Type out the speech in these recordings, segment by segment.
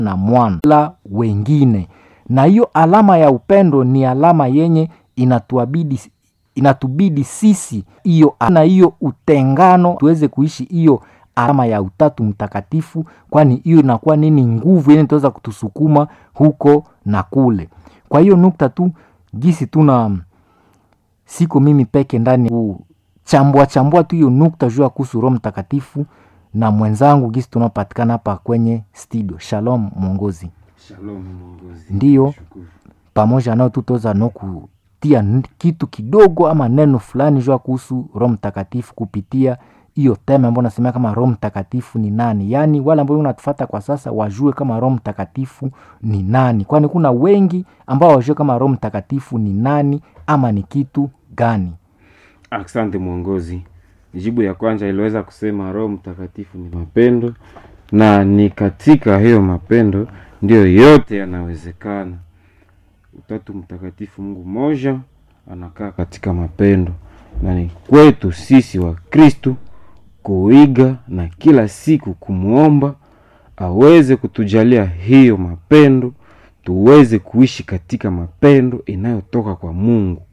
na mwana la wengine, na hiyo alama ya upendo ni alama yenye inatuabidi inatubidi sisi hiyo na hiyo utengano tuweze kuishi hiyo alama ya utatu mtakatifu, kwani hiyo inakuwa nini nguvu yenye itaweza kutusukuma huko na kule. Kwa hiyo nukta tu gisi tuna siko mimi peke ndani kuchambua chambua tu hiyo nukta juu ya kuhusu Roho Mtakatifu na mwenzangu gisi tunapatikana hapa kwenye studio. Shalom mwongozi, Shalom mwongozi. Ndiyo. Shukuru. pamoja nao tutaweza no kutia n- kitu kidogo ama neno fulani juu ya kuhusu Roho Mtakatifu kupitia hiyo tema ambayo nasemea kama Roho Mtakatifu ni nani, yaani wale ambao unatufata kwa sasa wajue kama Roho Mtakatifu ni nani, kwani kuna wengi ambao wajue kama Roho Mtakatifu ni nani ama ni kitu gani. Asante mwongozi. Jibu ya kwanza iliweza kusema Roho Mtakatifu ni mapendo, na ni katika hiyo mapendo ndiyo yote yanawezekana. Utatu Mtakatifu, Mungu mmoja, anakaa katika mapendo, na ni kwetu sisi wa Kristu kuiga na kila siku kumwomba aweze kutujalia hiyo mapendo, tuweze kuishi katika mapendo inayotoka kwa Mungu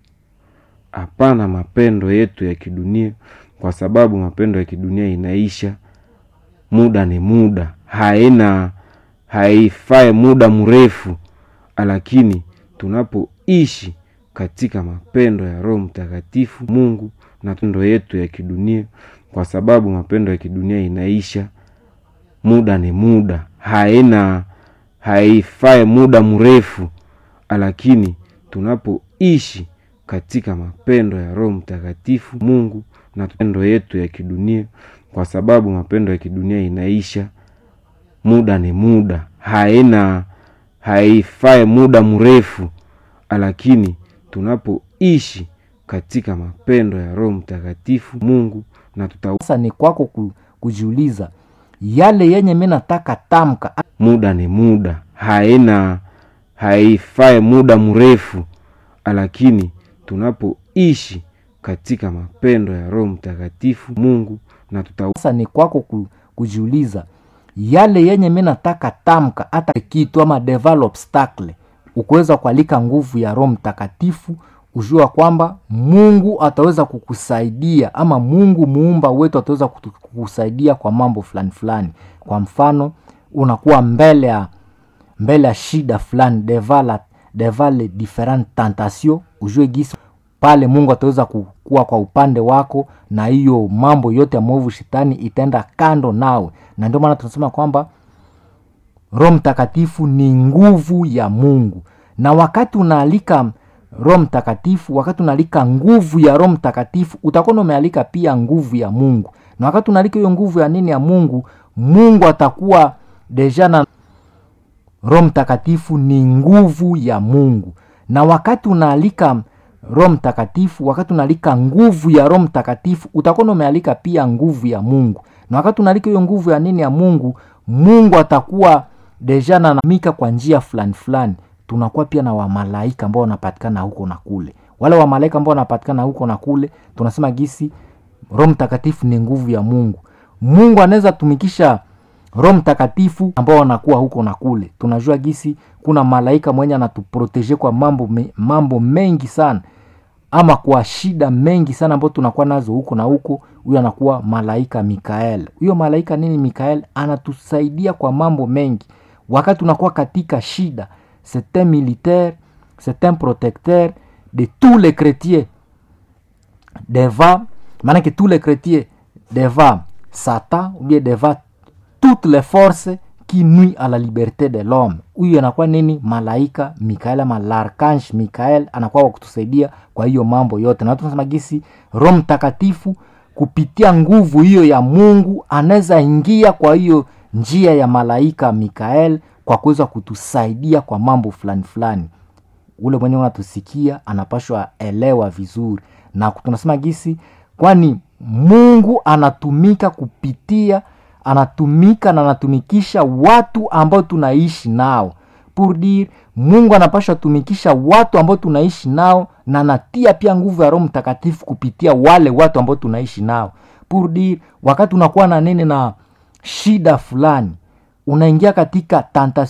hapana mapendo yetu ya kidunia, kwa sababu mapendo ya kidunia inaisha, muda ni muda, haina haifai muda mrefu, lakini tunapoishi katika mapendo ya Roho Mtakatifu Mungu na mapendo yetu ya kidunia, kwa sababu mapendo ya kidunia inaisha, muda ni muda, haina haifai muda mrefu, lakini tunapoishi katika mapendo ya Roho Mtakatifu Mungu na mapendo yetu ya kidunia, kwa sababu mapendo ya kidunia inaisha, muda ni muda, haina haifai muda mrefu, lakini tunapoishi katika mapendo ya Roho Mtakatifu Mungu na tuta Sasa ni kwako ku- kujiuliza yale yenye mi nataka tamka muda ni muda, haina haifai muda mrefu, lakini tunapoishi katika mapendo ya Roho Mtakatifu Mungu na tuta sasa ni kwako ku- kujiuliza yale yenye mi nataka tamka hata kitu ama develop obstacle ukuweza kualika nguvu ya roho mtakatifu ujua kwamba mungu ataweza kukusaidia ama mungu muumba wetu ataweza kutu- kukusaidia kwa mambo fulani fulani kwa mfano unakuwa mbele ya mbele ya shida fulani devala devale different tentation ujue gisi pale mungu ataweza kukuwa kwa upande wako na hiyo mambo yote ya mwovu shetani itaenda kando nawe na ndio maana tunasema kwamba roho mtakatifu ni nguvu ya mungu na wakati unaalika roho mtakatifu wakati unaalika nguvu ya roho mtakatifu utakuwa umealika pia nguvu ya mungu na wakati unaalika hiyo nguvu ya nini ya mungu mungu atakuwa deja na roho mtakatifu ni nguvu ya mungu na wakati unaalika roho mtakatifu wakati unaalika nguvu ya roho mtakatifu utakuwa umealika pia nguvu ya mungu na wakati unaalika hiyo nguvu ya nini ya mungu mungu atakuwa deja nanamika kwa njia fulani fulani tunakuwa pia na wamalaika ambao wanapatikana huko na kule wale wamalaika ambao wanapatikana huko na kule tunasema gisi roho mtakatifu ni nguvu ya mungu mungu anaweza tumikisha roho mtakatifu ambao wanakuwa huko na kule tunajua gisi kuna malaika mwenye anatuproteje kwa mambo, me, mambo mengi sana ama kwa shida mengi sana ambao tunakuwa nazo huko na huko huyo anakuwa malaika mikael huyo malaika nini mikael anatusaidia kwa mambo mengi wakati unakuwa katika shida c'est un militaire c'est un protecteur de tous les chrétiens devant maanake tous les chrétiens devant satan ou bien devant toutes les forces qui nuit à la liberté de l'homme huyu anakuwa nini malaika mikael ama larkange mikael anakuwa wa kutusaidia kwa hiyo mambo yote na tunasema gisi roho mtakatifu kupitia nguvu hiyo ya mungu anaweza ingia kwa hiyo njia ya malaika mikael kwa kuweza kutusaidia kwa mambo fulani fulani ule mwenye unatusikia anapashwa elewa vizuri na tunasema gisi kwani mungu anatumika kupitia anatumika na anatumikisha watu ambao tunaishi nao pour dire mungu anapashwa tumikisha watu ambao tunaishi nao na anatia pia nguvu ya roho mtakatifu kupitia wale watu ambao tunaishi nao pour dire wakati unakuwa na nini na shida fulani unaingia katika tentation